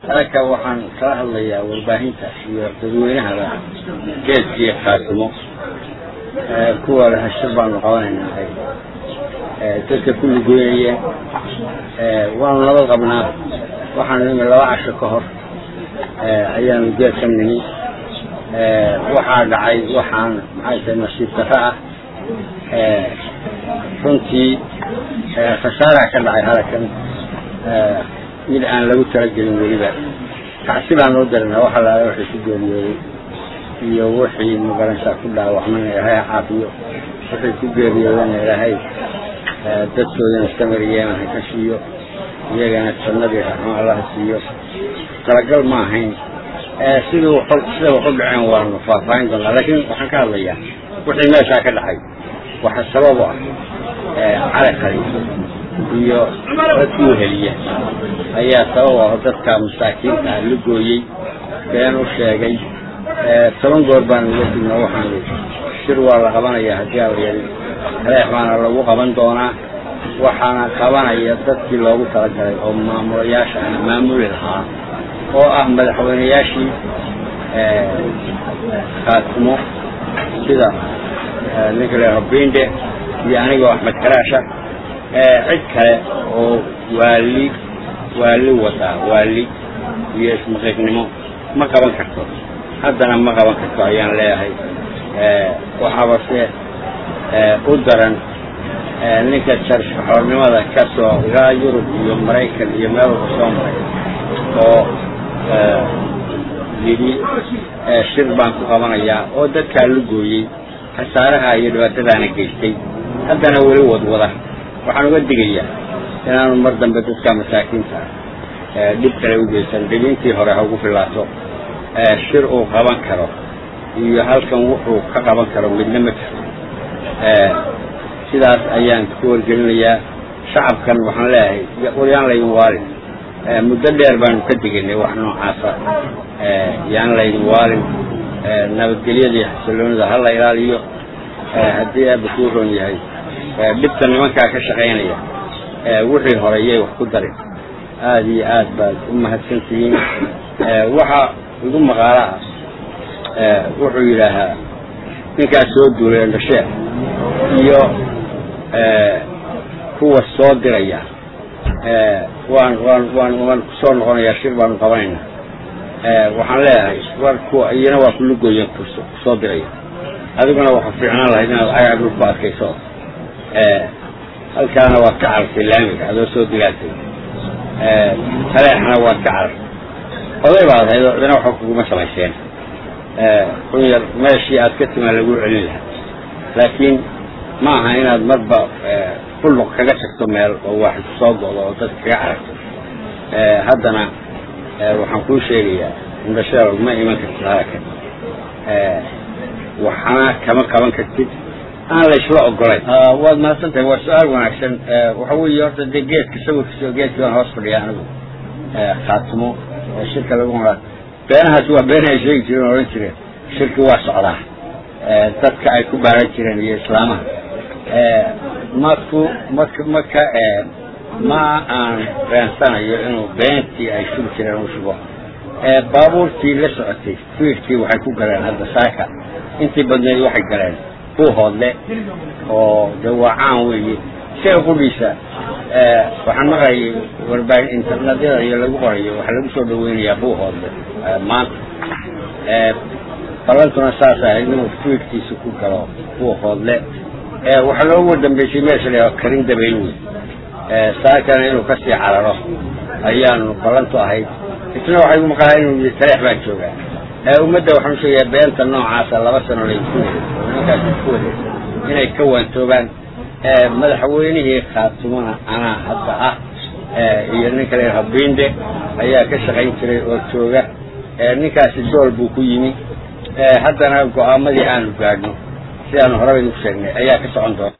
halka waxaan kala hadlayaa warbaahinta iyo dadweynahaba geedkii qaasimo kuwa leh shir baanu qabanaynaa dadka ku lugoynaya waanu nabad qabnaa waxaanu nimi laba casho ka hor ayaanu geed ka nimi waxaa dhacay waxaan maxay tahay nasiib darro ah runtii khasaaraha ka dhacay halakan mid aan lagu talagelin weliba kacsi baan noo daranaa waxa laala waxay ku geeriyooday iyo wixii magaransaa ku dhaawacmana ilaahay ha caafiyo wixii ku geeriyoodana ilaahay dadkoodana samariyeen ha ka siiyo iyagana jannadii raxmo allaha siiyo talagal ma ahayn sidii sida waxu dhaceen waanu faahfaahin doonaa laakiin waxaan ka hadlayaa wixii meeshaa ka dhacay waxa sabab u ah cali khaliif iyo dadkii heliya ayaa sabab ah dadka masaakiinta ah la gooyey been u sheegay toban goor baan uga digna waxaan shir waa la qabanayaa haddii aan la yelin reex baana lagu qaban doonaa waxaana qabanaya dadkii loogu talagalay oo maamulayaasha ah maamuli lahaa oo ah madaxweyneyaashii khaatimo sida ninka leeho binde iyo anigoo axmed karaasha cid kale oo waali waali wadaa waali iyo ismaqiiqnimo ma qaban karto haddana ma qaban karto ayaan leeyahay waxaabase u daran ninka jarxoornimada ka soo ilaa yurub iyo maraykan iyo meel walba soo maray oo yidhi shir baan ku qabanayaa oo dadkaa la gooyey khasaaraha iyo dhibaatadaana geystay haddana weli wadwada waxaan uga digayaa inaanu mar dambe dadka masaakiinta ah dhib kale u geysan dhibintii hore ha ugu filaato shir uu qaban karo iyo halkan wuxuu ka qaban karo midna ma jirto sidaas ayaan ku wargelinayaa shacabkan waxaan leeyahay waryaan laydin waalin muddo dheer baanu ka digaynay wax noocaasa yaan laydin waalin nabadgelyadii xasiloonida ha la ilaaliyo haddii aaba kuu roon yahay dhibta nimankaa ka shaqaynaya wixii hore yay wax ku darin aada iyo aad baad u mahadsan tihiin waxa igu maqaalo ah wuxuu yidhaahaa ninkaas soo duulay dhashee iyo kuwa soo diraya waan waan waan waan kusoo noqonayaa shir baanu qabanaynaa waxaan leeyahay war kuwa iyana waa kulugooyen kusoo diraya adiguna waxa fiicnaan lahayd inaad cagaar dhulku adkayso halkaana waad ka carartay laamiga adoo soo digaatay taleexna waad ka carartay oday baad ahayd oo cidina waxba kuguma samayseen run yar meeshii aad ka timaa lagu celin lahaa laakiin ma aha inaad marba fulluq kaga tagto meel oo waaxid soo go'do oo dadka kaga cararto haddana waxaan kuu sheegayaa indhasheelow ma iman kartid halakan waxna kama qaban kartid aan laysla ogolayn waad mahadsan tahay waa su-aal wanaagsan waxa weeye horta dee geedka sawirkiisa geedkii baan hoos fadhiya anigu khaatimo oo shirka lagu maraa beenahaas waa been ay sheegi jireen o odhan jireen shirki waa socdaa dadka ay ku baaran jireen iyo islaamaha maku mak maka ma aan beensanayo inuu beentii ay shugi jireen u shugo baabuurtii la socotay fiirkii waxay ku galeen hadda saaka intii badneed waxay galeen buuhoodle oo de waa caan weeye isaga qudhiisa waxaan maqlayay warbaahin internetyada iyo lagu qorayo waxaa lagu soo dhaweynayaa buuhoodle maanta ballantuna saas ahayd inuu fiirkiisa ku galo buuhoodle waxaa loogu dambeysay meesha la karin dabayl wey saakana inuu kasii cararo ayaanu ballantu ahayd isna waxay maqalaa inuu yii taleex baan joogaa ummadda waxaan usheegayaa beenta noocaasa laba sano laysku waday oo nimankaas isku waday inay ka waantoobaan madaxweynihii khaatimona anaa hadda ah iyo ninka la yidhaha binde ayaa ka shaqayn jiray oo jooga ninkaasi dool buu ku yimi haddana go-aamadii aanu gaadhno sidaanu horeba idinku sheegnay ayaa ka socon doona